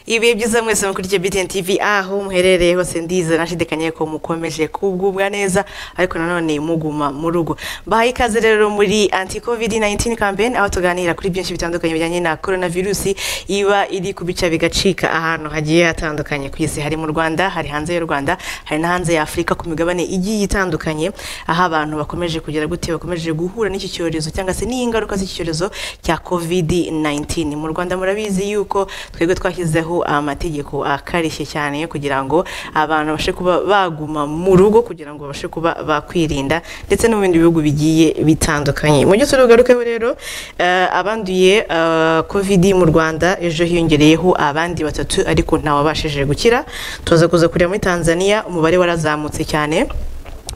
ibihe byiza mwese mukurikiye BTN TV aho muherereye hose ndizera nashidikanye ko mukomeje kugubwa neza ariko nanone muguma mu rugo bahaye ikaze rero muri anti covid 19 campaign aho tuganira kuri byinshi bitandukanye bijyanye na coronavirus iba iri kubica bigacika ahantu hagiye hatandukanye ku isi hari mu Rwanda hari hanze y'u Rwanda hari na hanze ya Afurika ku migabane igiye itandukanye aho abantu bakomeje kugira gute bakomeje guhura n'iki cyorezo cyangwa se n'ingaruka z'iki cyorezo cya covid 19 mu Rwanda murabizi yuko twebwe twashyizeho amategeko akarishye cyane kugira ngo abantu babashe kuba baguma mu rugo kugira ngo babashe kuba bakwirinda ndetse no mu bindi bihugu bigiye bitandukanye mu gihe turugarukeho rero eh, abanduye eh, covid mu Rwanda ejo hiyongereyeho abandi batatu ariko ntawabashije gukira tuza kuza kureba muri Tanzania umubare warazamutse cyane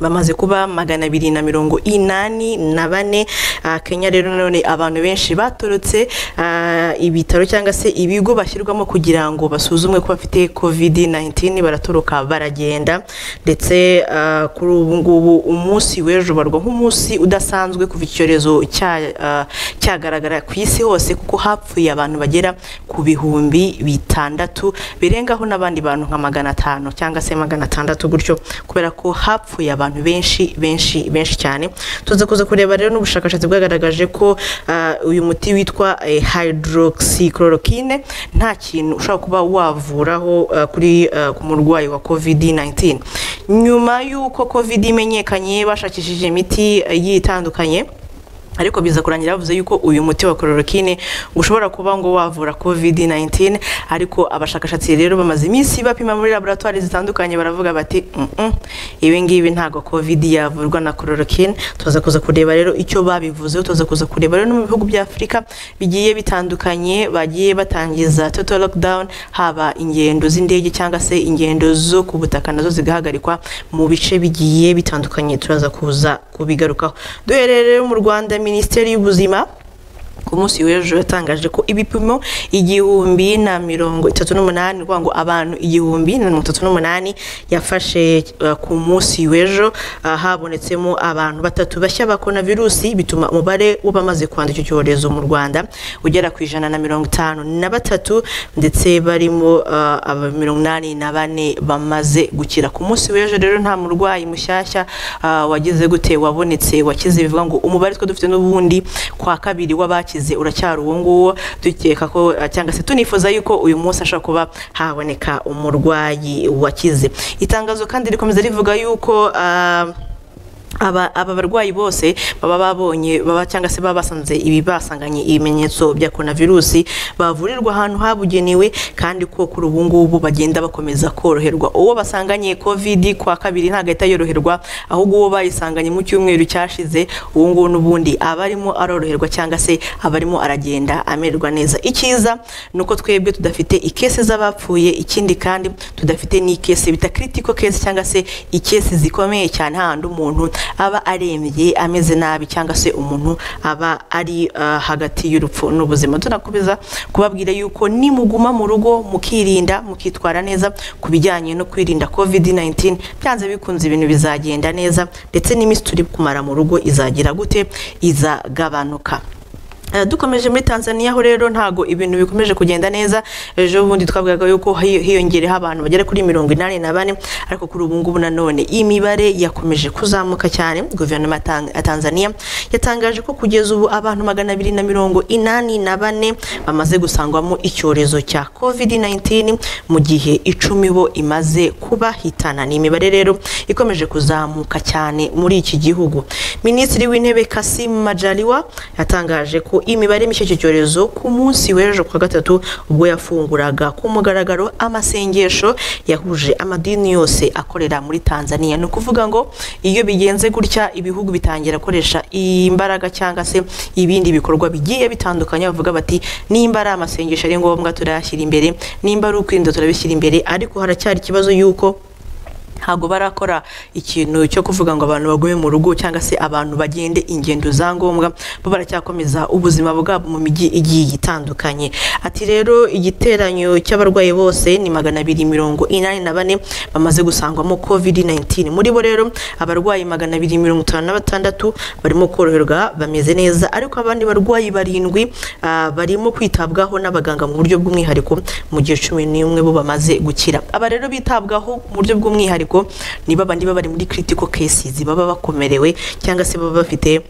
bamaze kuba magana abiri na mirongo inani na bane Ah, kenya rero nanone abantu benshi batorotse ah, ibitaro cyangwa se ibigo bashyirwamo kugira ngo basuzumwe ko bafite covid 19 baratoroka baragenda ndetse ah, kuri ubu ngubu umunsi w'ejo barwa nk'umunsi udasanzwe kuva icyorezo cya- ah, cyagaragara ku isi hose kuko hapfuye abantu bagera ku bihumbi bitandatu birengaho n'abandi bantu nka magana atanu cyangwa se magana atandatu gutyo kubera ko hapfuye abantu benshi benshi benshi cyane tuza kuza kureba rero n'ubushakashatsi bwagaragaje ko ah, uyu muti witwa eh, hydroxychloroquine nta kintu ushobora kuba wavuraho ah, kuri ah, ku murwayi wa covid 19 nyuma y'uko covid imenyekanye bashakishije imiti eh, igiye itandukanye ariko biza kurangira bavuze yuko uyu muti wa chloroquine ngo ushobora kuba ngo wavura covid-19 ariko abashakashatsi rero bamaze iminsi bapima muri laboratwari zitandukanye baravuga bati "Mm-mm, ibi ngibi ntabwo covid yavurwa na chloroquine tuza kuza kureba rero icyo babivuzeho tuza kuza kureba rero no mu bihugu bya afurika bigiye bitandukanye bagiye batangiza total lockdown haba ingendo z'indege cyangwa se ingendo zo ku butaka nazo zigahagarikwa mu bice bigiye bitandukanye turaza kuza kubigarukaho duhereye rero mu rwanda minisiteri y'ubuzima ku munsi w'ejo yatangaje ko ibipimo igihumbi na mirongo itatu n'umunani ni ukuvuga ngo abantu igihumbi na mirongo itatu n'umunani yafashe eh, ku munsi w'ejo ah, habonetsemo abantu batatu bashya ba coronavirusi bituma umubare w'abamaze kwandura icyo cyorezo mu rwanda ugera ku ijana na mirongo itanu na batatu ndetse barimo ah, aba mirongo inani na bane bamaze gukira ku munsi w'ejo rero nta murwayi mushyashya ah, wagize gute wabonetse wakize bivuga ngo umubare twe dufite n'ubundi kwa kabiri w'abakize uracyari uwo nguwo dukeka ko ah, cyangwa se tunifuza yuko uyu munsi ashobora kuba haboneka umurwayi wakize itangazo kandi rikomeza rivuga yuko ah, aba aba barwayi bose baba babonye baba cyangwa se baba basanze ibi basanganye ibimenyetso bya coronavirusi bavurirwa ahantu habugenewe kandi ko kuri ubu ngubu bagenda bakomeza koroherwa uwo basanganye covid kwa kabiri ntabwo ahita yoroherwa ahubwo uwo bayisanganye mu cyumweru cyashize uwo nguwo n'ubundi aba arimo aroroherwa cyangwa se aba arimo aragenda amererwa neza icyiza ni uko twebwe tudafite ikese z'abapfuye ikindi kandi tudafite n'ikese bita critical case cyangwa se ikese zikomeye cyane hahandi umuntu aba arembye ameze nabi cyangwa se umuntu aba ari ah, hagati y'urupfu n'ubuzima tunakomeza kubabwira yuko nimuguma mu rugo mukirinda mukitwara neza ku bijyanye no kwirinda covid 19 byanze bikunze ibintu bizagenda neza ndetse n'iminsi turi kumara mu rugo izagira gute izagabanuka Eh, dukomeje muri tanzania ho rero ntago ibintu bikomeje kugenda neza ejo bundi twavugaga yuko hiy- hiyongereho abantu bagera kuri mirongo inani na bane ariko kuri ubu ngubu nanone imibare yakomeje kuzamuka cyane guverinoma ya Tan- ya tanzania yatangaje ko kugeza ubu abantu magana abiri na mirongo inani na bane bamaze gusangwamo icyorezo cya covid 19 mu gihe icumi bo imaze kubahitana ni imibare rero ikomeje kuzamuka cyane muri iki gihugu minisitiri w'intebe kasim majaliwa yatangaje ko imibare mishya y'icyo cyorezo ku munsi w'ejo ku wa gatatu ubwo yafunguraga ku mugaragaro amasengesho yahuje amadini yose akorera muri tanzania ni ukuvuga ngo iyo bigenze gutya ibihugu bitangira gukoresha imbaraga cyangwa se ibindi bikorwa bigiye bitandukanye bavuga bati nimba ari amasengesho ari ngombwa turayashyira imbere nimba ari ukwirinda turabishyira imbere ariko haracyari ikibazo y'uko ntabwo barakora ikintu cyo kuvuga ngo abantu bagume mu rugo cyangwa se abantu bagende ingendo za ngombwa bo baracyakomeza ubuzima bwabo mu mijyi igiye itandukanye ati rero igiteranyo cy'abarwayi bose ni magana abiri mirongo inani na bane bamaze gusangwamo covid 19 muri bo rero abarwayi magana abiri mirongo itanu na batandatu barimo koroherwa bameze neza ariko abandi barwayi barindwi ah, barimo kwitabwaho n'abaganga mu buryo bw'umwihariko mu gihe cumi n'umwe bo bamaze gukira aba rero bitabwaho mu buryo bw'umwihariko ni babandi baba bari muri critical cases baba bakomerewe cyangwa se baba bafite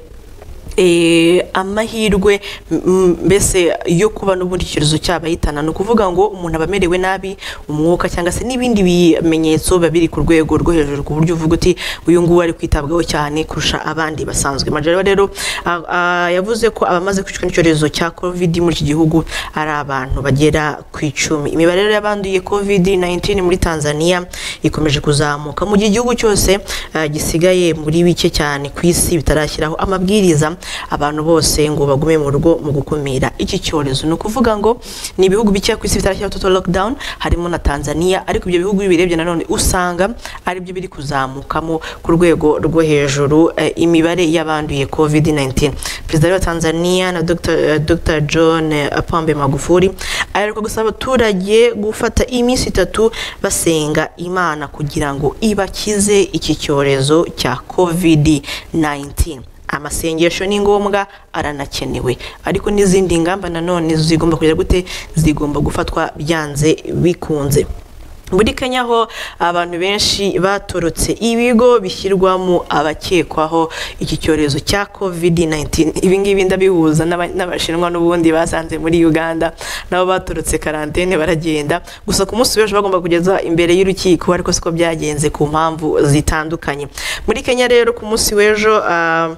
eh, amahirwe m- mbese yo kuba n'ubundi icyorezo cyabahitana ni ukuvuga ngo umuntu aba amerewe nabi umwuka cyangwa se n'ibindi bimenyetso biba biri ku rwego rwo hejuru ku buryo uvuga uti uyu nguyu ari kwitabwaho cyane kurusha abandi basanzwe majara rero a- a- yavuze ko abamaze kwicwa n'icyorezo cya covid muri iki gihugu ari abantu bagera ku icumi imibare rero y'abanduye covid 19 muri tanzania ikomeje kuzamuka mu gihe igihugu cyose eh, gisigaye muri bike cyane ku isi bitarashyiraho amabwiriza abantu bose ngo bagume mu rugo mu gukumira iki cyorezo ni ukuvuga ngo ni ibihugu bike ku isi bitarashyiraho total lockdown harimo na Tanzania ariko ibyo bihugu birebye nanone usanga ari byo biri kuzamukamo ku rwego rwo hejuru eh, imibare y'abanduye COVID-19 perezida wa Tanzania na Dr. eh, Dr. John eh, Pombe Magufuli aheruka gusaba abaturage gufata iminsi itatu basenga Imana kugira ngo ibakize iki cyorezo cya COVID-19 amasengesho ni ngombwa aranakenewe ariko n'izindi ngamba nanone zigomba kujya gute zigomba gufatwa byanze bikunze muri kenya ho abantu benshi batorotse ibigo bishyirwamo abakekwaho iki cyorezo cya covid 19 ibi ngibi ndabihuza n'aba- n'abashinwa n'ubundi basanze muri uganda nabo batorotse karantene baragenda gusa ku munsi w'ejo bagomba kugeza imbere y'urukiko ariko siko byagenze ku mpamvu zitandukanye muri kenya rero ku munsi w'ejo ah,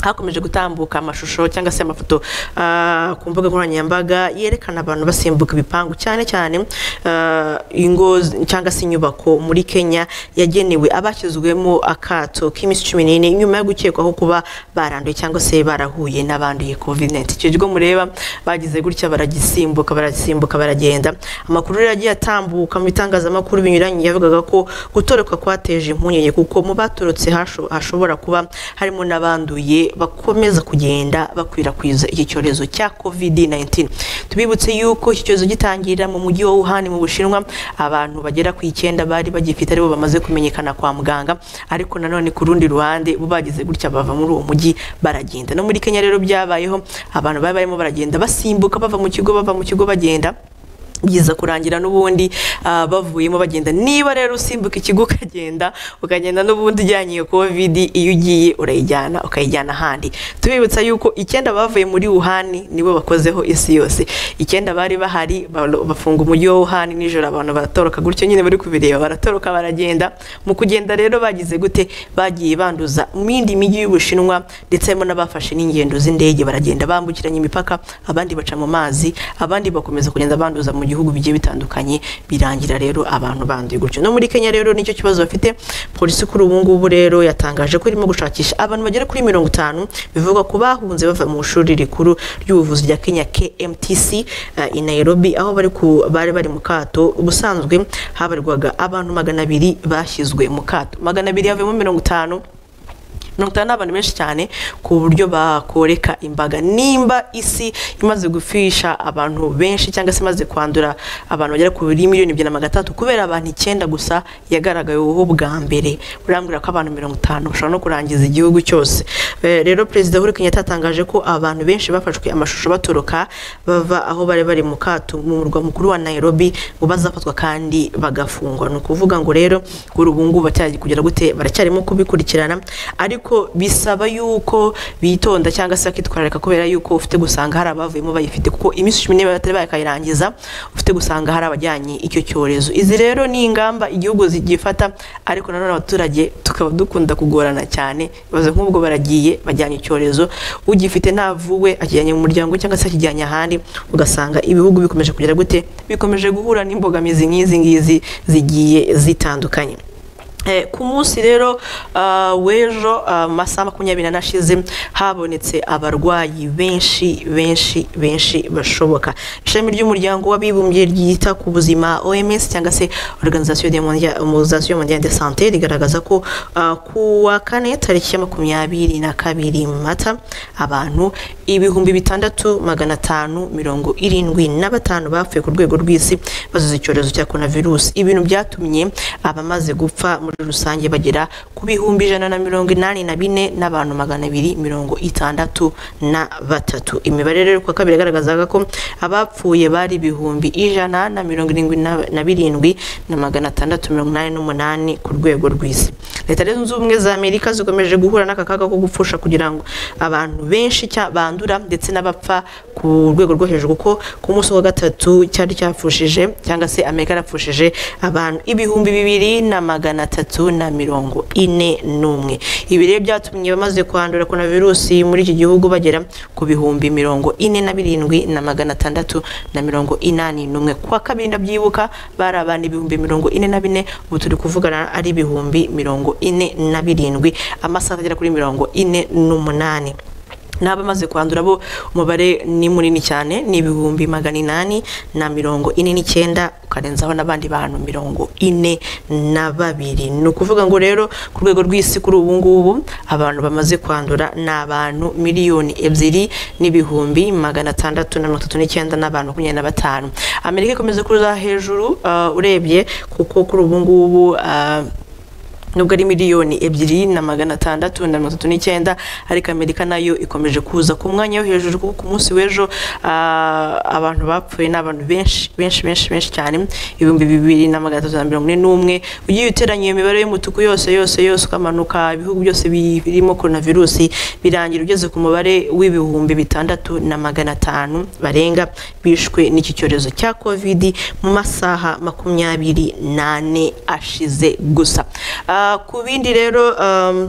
hakomeje gutambuka amashusho cyangwa se amafoto ah, ku mbuga nkoranyambaga yerekana abantu basimbuka ibipangu cyane cyane ah, ingo z- cyangwa se inyubako muri kenya yagenewe abashyizwemo akato k'iminsi cumi n'ine nyuma yo gukekwaho kuba baranduye cyangwa se barahuye n'abanduye covid-19 icyo kigo mureba bagize gutya baragisimbuka baragisimbuka baragenda amakuru rero yagiye atambuka mu bitangazamakuru binyuranye yavugaga ko gutoroka kwateje impungenge kuko mu batorotse hasho- hashobora kuba harimo n'abanduye bakomeza kugenda bakwirakwiza iki cyorezo cya covid-19 tubibutse yuko iki cyorezo gitangira mu mujyi wa wuhan mu bushinwa abantu bagera ku icyenda bari bagifite aribo bamaze kumenyekana kwa muganga ariko nanone ku rundi ruhande bo bagize gutya bava muri uwo mujyi baragenda no muri kenya rero byabayeho abantu bari barimo baragenda basimbuka bava mu kigo bava mu kigo bagenda biza kurangira n'ubundi ah, bavuyemo bagenda niba rero usimbuka ikigo ukagenda ukagenda n'ubundi ujyanye iyo covid iyo ugiye urayijyana ukayijyana ahandi tubibutsa yuko icyenda bavuye muri wuhani nibo bakozeho isi yose icyenda bari bahari balo- bafunga umujyi wa wuhani nijoro abantu baratoroka gutyo nyine bari kubireba baratoroka baragenda mu kugenda rero bagize gute bagiye banduza mu yindi mijyi y'ubushinwa ndetse harimo n'abafashe n'ingendo z'indege baragenda bambukiranya imipaka abandi baca mu mazi abandi bakomeza kugenda banduza mu bihugu bigiye bitandukanye birangira rero abantu banduye gutyo no muri kenya rero nicyo kibazo bafite polisi kuri ubu ngubu rero yatangaje ko irimo gushakisha abantu bagera kuri mirongo itanu bivugwa ku bahunze bava mu ishuri rikuru ry'ubuvuzi rya kenya kmtc eh, i nairobi aho bari ku- bari bari mu kato ubusanzwe habarirwaga abantu magana abiri bashyizwe mu kato magana abiri havuyemo mirongo itanu mirongo itanu ni abantu benshi cyane ku buryo bakoreka imbaga nimba isi imaze gufisha abantu benshi cyangwa se imaze kwandura abantu bagera kuri miliyoni ebyiri na magana atatu kubera abantu icyenda gusa yagaragaweho bwa mbere urambwira ko abantu mirongo itanu bashobora no kurangiza igihugu cyose Eh, rero perezida uhuru kenyatta yatangaje ko abantu benshi bafashwe amashusho batoroka bava aho bari bari mu kato mu murwa mukuru wa nairobi ngo bazafatwa kandi bagafungwa ni ukuvuga ngo rero kuri ubu ngubu baracyari kugera gute baracyarimo kubikurikirana ariko bisaba yuko bitonda cyangwa se bakitwararika kubera yuko ufite gusanga hari abavuyemo bayifite kuko iminsi cumi n'ibiri batari bakayirangiza ufite gusanga hari abajyanye icyo cyorezo izi rero ni ingamba igihugu zigifata ariko nanone abaturage tukaba dukunda kugorana cyane ibibazo nk'ubwo baragiye bajyanye icyorezo ugifite ntavuwe akijyanye mu muryango cyangwa se akijyanye ahandi ugasanga ibihugu bikomeje kugera gute bikomeje guhura n'imbogamizi nk'izi ngizi zigiye zitandukanye Eh, ku munsi rero ah, w'ejo ah, mu masaha makumyabiri n'ashize habonetse abarwayi benshi benshi benshi bashoboka ishami ry'umuryango w'abibumbye ryita ku buzima oms cyangwa se organisation de mondia- organisation mondiale de santé rigaragaza ko ah, ku wa kane tariki ya makumyabiri na kabiri mata abantu ibihumbi bitandatu magana atanu mirongo irindwi na batanu bapfuye ku rwego rw'isi bazize icyorezo cya coronavirus ibintu byatumye abamaze gupfa muri rusange bagera ku bihumbi ijana na mirongo inani na bine n'abantu magana abiri mirongo itandatu na batatu imibare rero ku wa kabiri yagaragazaga ko abapfuye bari ibihumbi ijana na mirongo irindwi na- na birindwi na magana atandatu mirongo inani n'umunani ku rwego rw'isi leta zunze ubumwe za amerika zikomeje guhura n'aka kaga ko gupfusha kugira ngo abantu benshi cya- bandura ndetse n'abapfa ku rwego rwo hejuru kuko ku munsi wa gatatu cyari cyapfushije cyangwa se amerika yarapfushije abantu ibihumbi bibiri na magana atatu na mirongo ine n'umwe ibi rero byatumye abamaze kwandura korona virusi muri iki gihugu bagera ku bihumbi mirongo ine na birindwi na magana atandatu na mirongo inani n'umwe ku wa kabiri ndabyibuka bari abantu ibihumbi mirongo ine na bine ubu turi kuvugana ari ibihumbi mirongo ine na birindwi amasaha agera kuri mirongo ine n'umunani n'abamaze kwandura bo umubare ni munini cyane ni ibihumbi magana inani na mirongo ine n'icyenda ukarenzaho n'abandi bantu mirongo ine na babiri ni ukuvuga ngo rero ku rwego rw'isi kuri ubu ngubu abantu bamaze kwandura ni abantu miliyoni ebyiri n'ibihumbi magana atandatu na mirongo itatu n'icyenda n'abantu makumyabiri na batanu amerika ikomeza kuza hejuru ah, urebye kuko kuri ubu ngubu ah, nubwo ari miliyoni ebyiri na magana atandatu na mirongo itatu n'icyenda ariko amerika nayo ikomeje kuza ku mwanya wo hejuru kuko ku munsi w'ejo ah, abantu bapfuye ni abantu benshi benshi benshi benshi cyane ibihumbi bibiri na magana atatu na mirongo ine n'umwe ugiye uteranya iyo mibare y'umutuku yose yose yose ukamanuka ibihugu byose bi- birimo coronavirusi birangira ugeze ku mubare w'ibihumbi bitandatu na magana atanu barenga bishwe n'iki cyorezo cya covid mu masaha makumyabiri n'ane ashize gusa Ah, ku bindi rero um,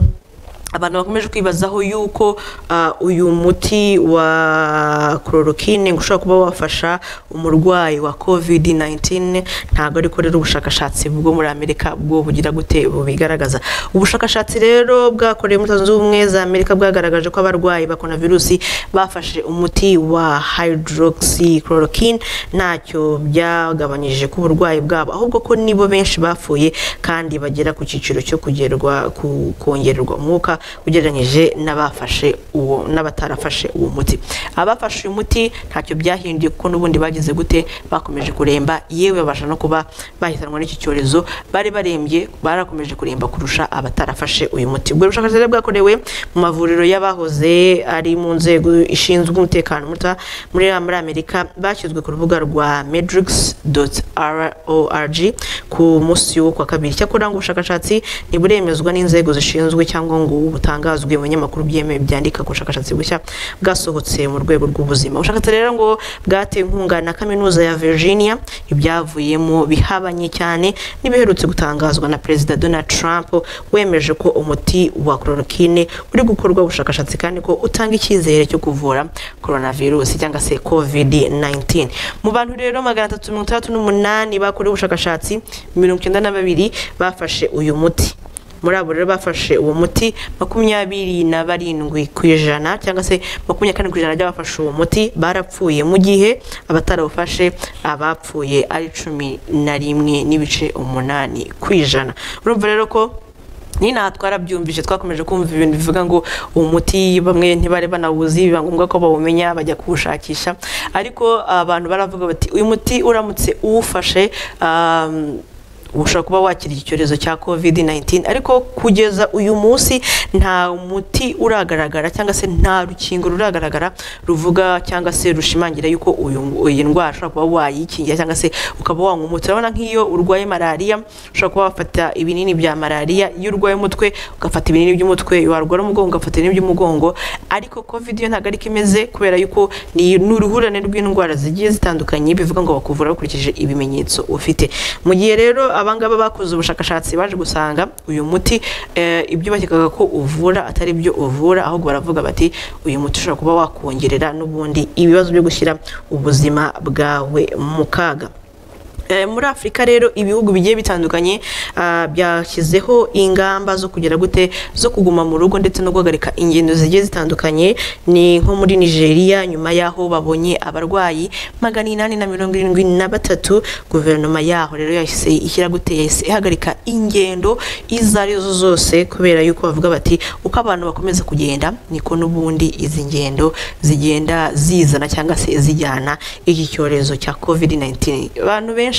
abantu bakomeje kwibazaho yuko ah, uyu muti wa chloroquine ngo ushobora kuba wafasha umurwayi wa covid-19 ntabwo ariko rero ubushakashatsi bwo muri amerika bwo bugira gute bubigaragaza ubushakashatsi rero bwakorewe muri leta zunze ubumwe za amerika bwagaragaje ko abarwayi ba coronavirusi bafashe umuti wa hydroxychloroquine ntacyo byagabanyije ku burwayi bwabo ahubwo ko nibo benshi bapfuye kandi bagera ku cyiciro cyo kugerwa ku- kongererwa umwuka ugereranyije n'abafashe uwo n'abatarafashe uwo muti abafashe uyu muti ntacyo byahinduye kuko n'ubundi bagize gute bakomeje kuremba yewe babasha no kuba bahitanwa n'iki cyorezo bari barembye barakomeje kuremba kurusha abatarafashe uyu muti ubwo bushakashatsi rero bwakorewe mu mavuriro y'abahoze ari mu nzego ishinzwe umutekano muto muri muri amerika bashyizwe ku rubuga rwa medrix rorg ku munsi wo kwa kabiri cyakora ngo ubushakashatsi ntiburemezwa n'inzego zishinzwe cyangwa ngo butangazwe mu binyamakuru byemewe byandika ku bushakashatsi bushya bwasohotse mu rwego rw'ubuzima ubushakashatsi rero ngo bwatewe inkunga na kaminuza ya virginia ibyavuyemo bihabanye cyane n'ibiherutse gutangazwa na perezida donald trump wemeje ko umuti wa chloroquine uri gukorwa ubushakashatsi kandi ko utanga icyizere cyo kuvura coronavirus cyangwa se covid 19 mu bantu rero magana atatu mirongo itandatu n'umunani bakorewe ubushakashatsi mirongo icyenda na babiri bafashe uyu muti muri abo rero bafashe uwo muti makumyabiri na barindwi ku ijana cyangwa se makumyabiri na kane ku ijana by'abafashe uwo muti barapfuye mu gihe abatarawufashe abapfuye ari cumi na rimwe n'ibice umunani ku ijana urumva rero ko nyine aha twarabyumvise twakomeje kumva ibintu bivuga ngo umuti bamwe ntibari banawuzi biba ngombwa ko bawumenya bajya kuwushakisha ariko abantu baravuga bati uyu muti uramutse uwufashe um, ushobora kuba wakira iki cyorezo cya covid 19 ariko kugeza uyu munsi nta muti uragaragara cyangwa se nta rukingo ruragaragara ruvuga cyangwa se rushimangira yuko uyu iyi ndwara ushobora kuba wayikingira cyangwa se ukaba wanywa umuti urabona nk'iyo urwaye malariya ushobora kuba wafata ibinini bya malariya iyo urwaye umutwe ugafata ibinini by'umutwe warwara umugongo ugafata ibinini by'umugongo ariko covid yo ntabwo ariko imeze kubera yuko ni ni uruhurirane rw'indwara zigiye zitandukanye bivuga ngo bakuvura bakurikije ibimenyetso ufite mu gihe rero abangaba bakoze ubushakashatsi baje gusanga uyu muti eh, ibyo bakekaga ko uvura atari byo uvura ahubwo baravuga bati uyu muti ushobora kuba wakongerera n'ubundi ibibazo byo gushyira ubuzima bwawe mu kaga Eh, muri afurika rero ibihugu bigiye bitandukanye ah, byashyizeho ingamba zo kugera gute zo kuguma mu rugo ndetse no guhagarika ingendo zigiye zitandukanye ni nko muri nigeria nyuma y'aho babonye abarwayi magana inani na mirongo irindwi na batatu guverinoma yaho rero yahise ishyira gute yahise ihagarika ingendo izo ari zo zose kubera yuko bavuga bati uko abantu bakomeza kugenda niko n'ubundi izi ngendo zigenda zizana cyangwa se zijyana iki cyorezo cya covid 19 abantu benshi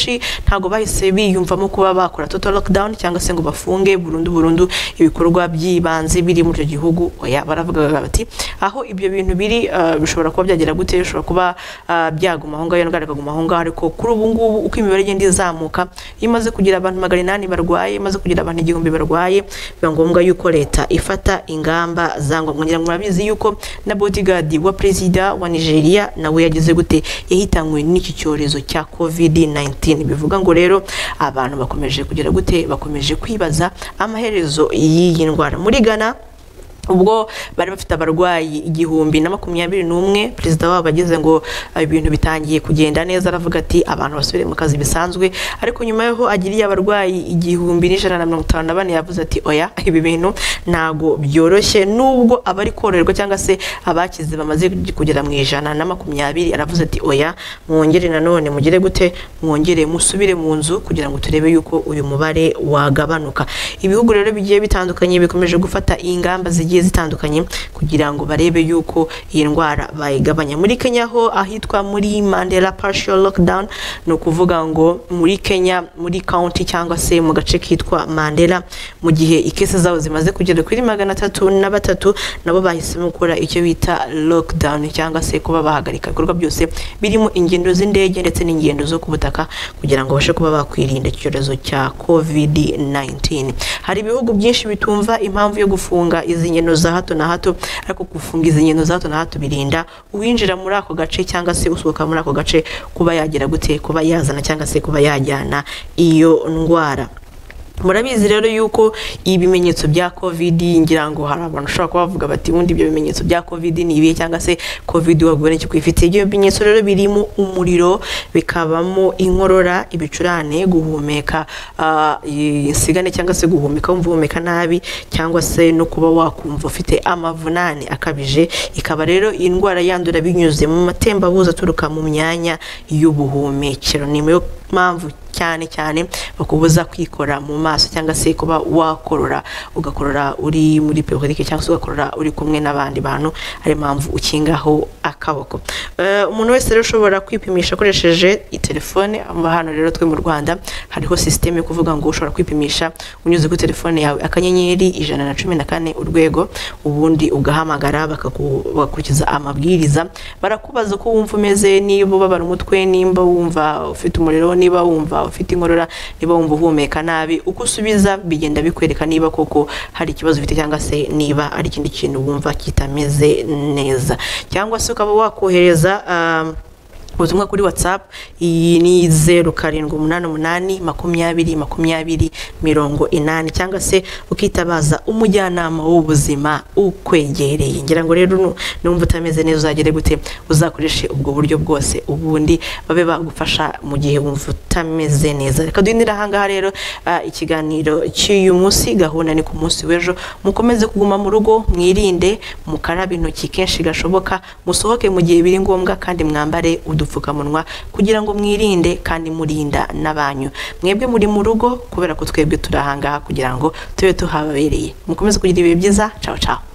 ntabwo bahise biyumvamo kuba bakora total lockdown cyangwa se ngo bafunge burundu burundu ibikorwa by'ibanze biri muri icyo gihugu oya baravugaga bati aho ibyo bintu biri ah, bishobora kuba byagera gute bishobora kuba ah, byaguma aho ngaho iyo ndwara ikaguma aho ngaho ariko kuri ubu ngubu uko imibare igenda izamuka iyo imaze kugira abantu magana inani barwaye imaze kugira abantu igihumbi barwaye biba ngombwa yuko leta ifata ingamba za ngombwa ngira ngo murabizi yuko na bodyguard wa perezida wa nigeria nawe yagize gute yahitanywe n'iki cyorezo cya covid 19 bivuga ngo rero abantu bakomeje kugira gute bakomeje kwibaza amaherezo y'iyi ndwara muri ghana ubwo bari bafite abarwayi igihumbi na makumyabiri n'umwe perezida wabo ageze ngo ah, ibintu bitangiye kugenda neza aravuga ati abantu basubire mu kazi bisanzwe ariko nyuma y'aho agiriye abarwayi igihumbi n'ijana na mirongo itanu na bane yavuze ati oya ibi bintu ntago byoroshye nubwo abari kororerwa cyangwa se abakize bamaze kugera mu ijana na makumyabiri aravuze ati oya mwongere nanone mugire gute mwongere musubire mu nzu kugira ngo turebe yuko uyu mubare wagabanuka ibihugu rero bigiye bitandukanye bikomeje gufata ingamba zigiye zitandukanye kugira ngo barebe yuko iyi ndwara bayigabanya muri kenya ho ahitwa muri mandela partial lockdown ni ukuvuga ngo muri kenya muri county cyangwa se mu gace kitwa mandela mu gihe ikese zabo zimaze kugera kuri magana atatu na batatu nabo bahisemo gukora icyo bita lockdown cyangwa se kuba bahagarika ibikorwa byose birimo ingendo z'indege ndetse n'ingendo zo ku butaka kugira ngo babashe kuba bakwirinda icyorezo cya covid 19 hari ibihugu byinshi bitumva impamvu yo gufunga izi ngendo za hato na hato ariko gufunga izi ngendo za hato na hato birinda uwinjira muri ako gace cyangwa se usohoka muri ako gace kuba yagera gute kuba yazana cyangwa se kuba yajyana iyo ndwara murabizi rero yuko ibimenyetso bya covid ngira ngo hari abantu ushobora kuba bavuga bati ubundi ibyo bimenyetso bya covid ni ibihe cyangwa se covid wabwira icyo kwifite ibyo bimenyetso rero birimo umuriro bikabamo inkorora ibicurane guhumeka ah, insigane cyangwa se guhumeka wumva uhumeka nabi cyangwa se no kuba wakumva ufite amavunane akabije ikaba rero indwara yandura binyuze mu matembabuzi aturuka mu myanya y'ubuhumekero ni yo mpamvu cyane cyane bakubuza kwikora mu maso cyangwa se kuba wakorora ugakorora uri muri periodike cyangwa se ugakorora uri kumwe n'abandi bantu ari impamvu ukingaho akaboko Eh, umuntu wese rero ushobora kwipimisha akoresheje telefone aba hano rero twe mu rwanda hariho sisiteme yo kuvuga ngo ushobora kwipimisha unyuze kuri telefone yawe akanyenyeri ijana na cumi na kane urwego ubundi ugahamagara bakaku- bagakurikiza amabwiriza barakubaza uko wumva umeze niba ubabara umutwe nimba wumva ufite umuriro niba wumva ufite inkorora niba wumva uhumeka nabi uko usubiza bigenda bikwereka niba koko hari ikibazo ufite cyangwa se niba ari ikindi kintu wumva kitameze neza cyangwa se ukaba wakohereza ah, ubutumwa kuri whatsapp iyi ni zeru karindwi umunani umunani makumyabiri makumyabiri mirongo inani cyangwa se ukitabaza umujyanama w'ubuzima ukwegereye ngira ngo rero nu- numva utameze neza uzagere gute uzakoreshe ubwo buryo bwose ubundi babe bagufasha mu gihe wumva utameze neza reka duhinire ahangaha rero ah, ikiganiro cy'uyu munsi gahunda ni ku munsi w'ejo mukomeze kuguma mu rugo mwirinde mukarabe intoki kenshi gashoboka musohoke mu gihe biri ngombwa kandi mwambare udupfukamunwa kugira ngo mwirinde kandi murinda n'abanyu mwebwe muri mu rugo kubera ko twebwe turi ahangaha kugira ngo tube tuhabereye mukomeze kugira ibihe byiza cawo cawo